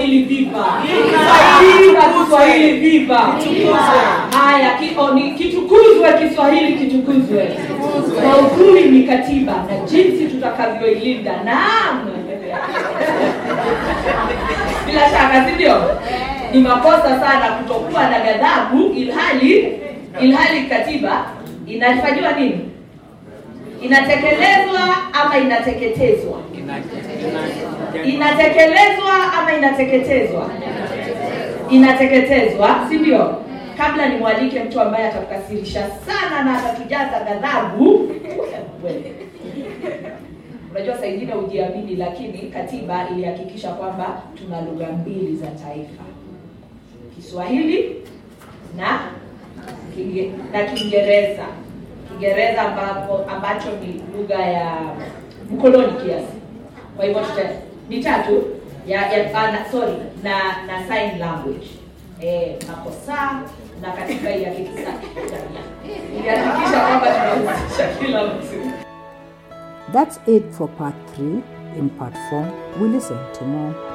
Kiswahili viva. Viva Kiswahili viva. Haya, ki, oh, ni kitukuzwe Kiswahili kitukuzwe. Maudhui ni katiba na jinsi tutakavyoilinda. Naam. Bila shaka, si ndio? Ni makosa sana kutokuwa na ghadhabu ilhali ilhali katiba inafanyiwa nini? Inatekelezwa ama inateketezwa? Inatekelezwa ama inateketezwa? Inateketezwa, si ndio? Kabla nimwalike mtu ambaye atakukasirisha sana na atatujaza ghadhabu. Wewe. Unajua saa ingine hujiamini, lakini katiba ilihakikisha kwamba tuna lugha mbili za taifa, Kiswahili na Kinge, na Kiingereza. Kiingereza ambapo ambacho ni lugha ya mkoloni kiasi. Kwa hivyo tuta ni tatu ya, ya ah, na, sorry na na sign language eh, makosa na katika ya kikisa ilihakikisha kwamba tunahusisha kila mtu. That's it for part 3. In part 4, we listen to more